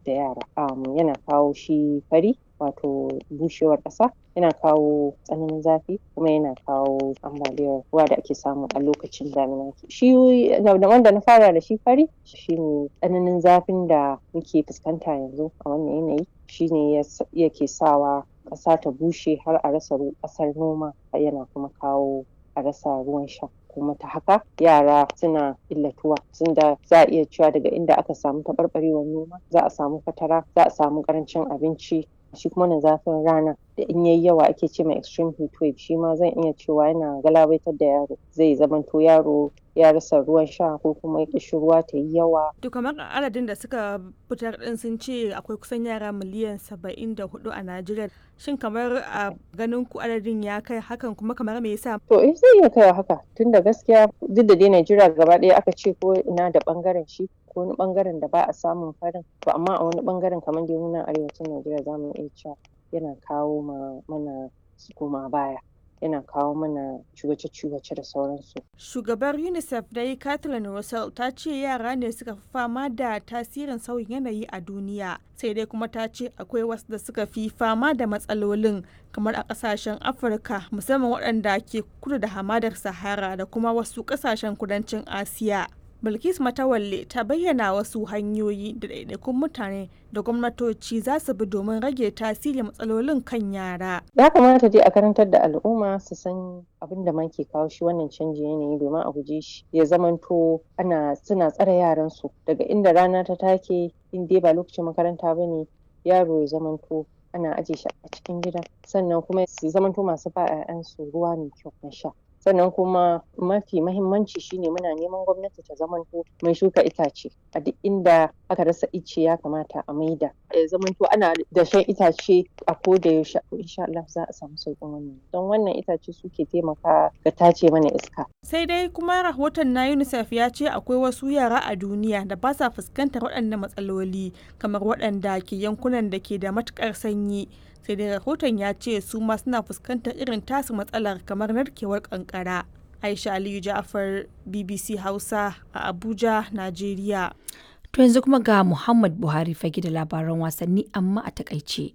da yara um, yana kawo shi fari wato bushewar ƙasa yana kawo tsananin zafi kuma yana kawo ambaliyar ruwa da ake samu a lokacin damina shi wanda na fara da shi fari shine tsananin zafin da muke fuskanta yanzu a wannan yanayi shine yake sawa ƙasa ta bushe har a rasa ƙasar noma yana kuma kawo a rasa ruwan sha kuma ta haka yara suna illatuwa tunda za a iya cewa daga inda aka samu taɓarɓarewar noma za a samu fatara za a samu ƙarancin abinci shi kuma na zafin rana da in yayi yawa ake ce mai extreme heat wave shi ma zan iya cewa yana galabaitar da yaro zai zamanto yaro ya rasa ruwan sha ko kuma ruwa ta yi yawa. To kamar adadin da suka fitar din sun ce akwai kusan yara miliyan saba'in da hudu a Najeriya. Shin kamar a ganin ku adadin ya kai hakan kuma kamar me yasa? To eh zai iya kaiwa haka tunda gaskiya duk da dai Najeriya gaba ɗaya aka ce ko ina da bangaren shi ko wani bangaren da ba a samun farin to amma a wani bangaren kamar dai muna arewacin Najeriya za mu iya cewa yana kawo mana koma baya. yana kawo mana ciwace-ciwace da sauransu. Shugabar UNICEF dai Kathleen Russell ta ce yara ne suka fi fama da tasirin sauyin yanayi a duniya. Sai dai kuma ta ce akwai wasu da suka fi fama da matsalolin kamar a kasashen Afirka musamman waɗanda ke kudu da hamadar Sahara da kuma wasu kasashen kudancin Asiya. Bilkis Matawalle ta bayyana wasu hanyoyi da ɗaiɗaikun mutane da gwamnatoci za su bi domin rage tasirin matsalolin kan yara. Ya kamata dai a karantar da al'umma su san abin da ke kawo shi wannan canjin yanayi domin a guje shi ya zamanto ana suna tsare yaran su daga inda rana ta take in dai ba lokacin makaranta ba ne yaro ya zamanto ana aje shi a cikin gida sannan kuma su zamanto masu ba 'ya'yansu ruwa mai kyau na sha. sannan kuma mafi mahimmanci shine muna neman gwamnati ta zamanto mai shuka itace a duk inda aka rasa ice ya kamata a maida ya zamanto ana dashen itace a koda yaushe insha Allah za a samu sauƙin wannan don wannan itace suke taimaka ga tace mana iska sai dai kuma rahoton na UNICEF ya ce akwai wasu yara a duniya da ba sa fuskantar waɗannan matsaloli kamar waɗanda ke yankunan da ke da matuƙar sanyi sai dai rahoton ya ce su ma suna fuskantar irin tasu matsalar kamar narkewar kankara aisha aliyu ja'afar bbc hausa a abuja najeriya to yanzu kuma ga muhammad buhari fage da labaran wasanni amma a takaice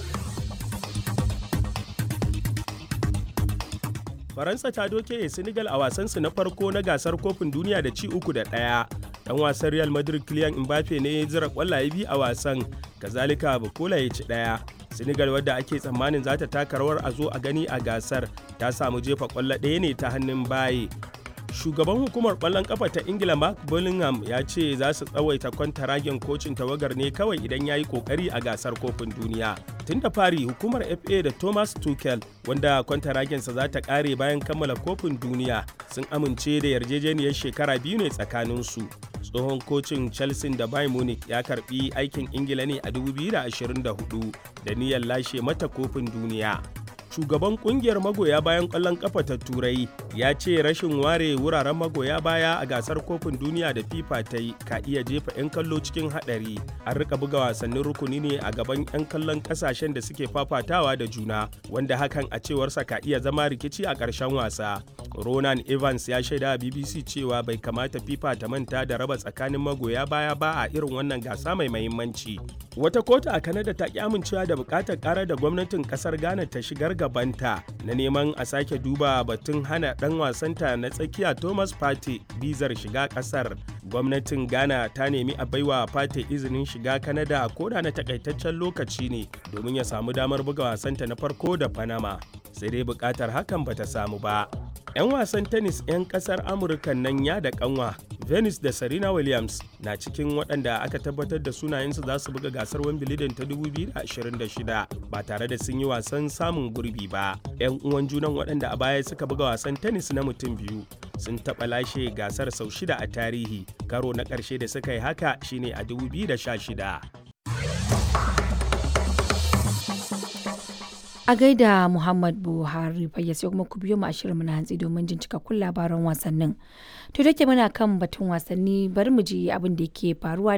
faransa ta doke senegal a wasansu na farko na gasar kofin duniya da ci uku da ɗaya dan wasan real madrid kylian mbappe ne ya zira kwallaye biyu a wasan kazalika bukola ya ci ɗaya senegal wadda ake tsammanin za ta taka rawar a zo a gani a gasar ta samu jefa kwallo ɗaya ne ta hannun baye shugaban hukumar kwallon kafa ta ingila mark bullingham ya ce za su tsawaita kwantaragen kocin tawagar ne kawai idan ya yi kokari a gasar kofin duniya tun da fari hukumar fa da thomas tuchel wanda kwantaragensa za ta kare bayan kammala kofin duniya sun amince da yarjejeniyar shekara biyu ne tsakaninsu tsohon kocin chelsea da bayern munich ya karbi aikin ingila ne a 2024 da niyyar lashe mata kofin duniya shugaban kungiyar magoya bayan kwallon kafa ta turai ya ce rashin ware wuraren magoya baya a gasar kofin duniya da fifa ta yi ka iya jefa 'yan kallo cikin hadari an rika buga wasannin rukuni ne a gaban 'yan kallon kasashen da suke fafatawa da juna wanda hakan a cewarsa ka iya zama rikici a ƙarshen wasa ronan evans ya shaida a bbc cewa bai kamata fifa ta manta da raba tsakanin magoya baya ba a irin wannan gasa mai mahimmanci wata kotu a kanada ta ki amincewa da bukatar karar da gwamnatin kasar ghana ta shigar gabanta na neman a sake duba batun hana dan wasanta na tsakiya thomas pate bizar shiga kasar gwamnatin ghana ta nemi a baiwa pate izinin shiga kanada koda na takaitaccen lokaci ne domin ya samu damar buga wasanta na farko da panama sai dai bukatar hakan bata samu ba 'yan wasan tennis 'yan kasar amurka nan ya da kanwa venus da serena williams na cikin waɗanda aka tabbatar da sunayensu za su buga gasar wimbledon ta 2026 ba tare da sun yi wasan samun gurbi ba 'yan uwan junan waɗanda a baya suka buga wasan tennis na mutum biyu sun taɓa lashe gasar sau shida a tarihi karo na ƙarshe da suka yi haka shine a 2016 a gaida muhammad buhari fayya sai kuma ku biyo mu a shirin na hantsi domin jin cikakkun labaran wasannin to da ke muna kan batun wasanni bari mu ji abin da ke faruwa